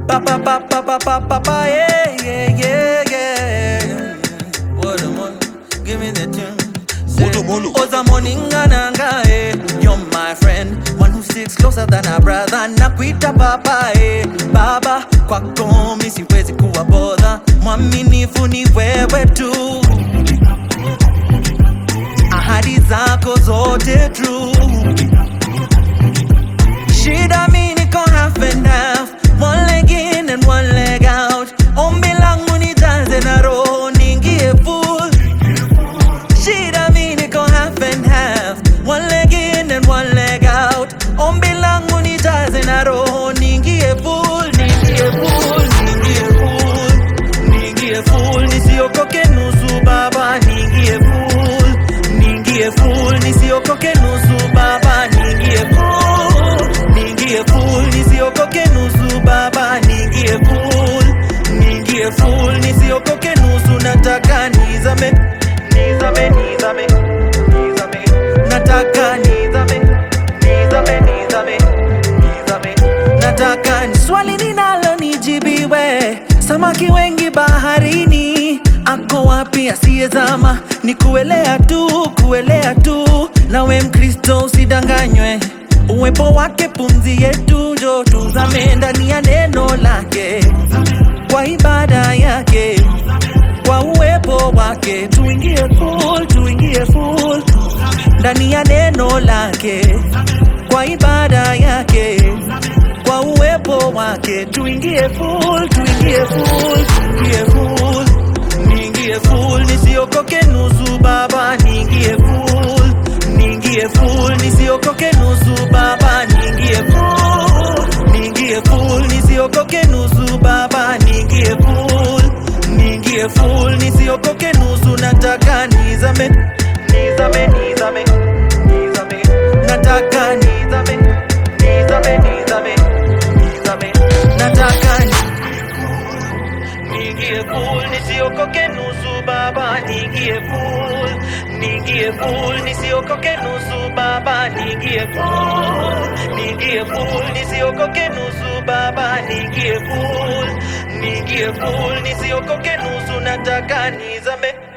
Pa pa pa pa pa pa pa pa yeah yeah yeah yeah. What a mon, give me the tune. Molo, molo. Oza moningananga eh. You're my friend, one who sticks closer than a brother. Nakuita papa eh. Baba kwako mi siwezi kuwa bodha, mwaminifu ni wewe tu, ahadi zako zote true. Shida mi niko half and half, one leg in and one leg out. Ombi langu nijaze na roho niingie full. Shida mi niko half and half, one leg in and one leg out. Ombi langu nijaze na roho niingie full, niingie full, niingie full, niingie full, nisiokoke nusu baba, niingie full, niingie full, nisiokoke nusu baba, niingie full, niingie full, nisiokoke nusu baba, niingie full, niingie full, nisiokoke nusu, nataka nizame, nizame, nizame, nizame, nataka nizame, nizame, nizame, nizame, nataka ni swali ninalo nijibiwe, samaki wengi baharini, ako wapi asiyezama? Ni kuelea tu, kuelea tu, nawe Mkristo usidanganywe, uwepo wake pumzi yetu, njo tuzame ndani ya neno lake, kwa ibada yake, kwa uwepo wake, tuingie full, tuingie full ndani ya neno lake, kwa ibada yake, kwa uwepo wake, tuingie full, tuingie full, tuingie full, niingie full, nisiokoke nusu baba, niingie full, niingie full, nisiokoke nusu baba, niingie full, niingie full, nisiokoke nusu baba, niingie full, niingie full, nisiokoke nusu, nataka nizame, nizame, nizame, nizame, nataka nizame, nizame, nizame, nizame, nataka ni Niingie full nisiokoke nusu baba, niingie full, niingie full nisiokoke nusu baba, niingie full, niingie full nisiokoke nusu baba, niingie full, niingie full nisiokoke nusu, nataka nizame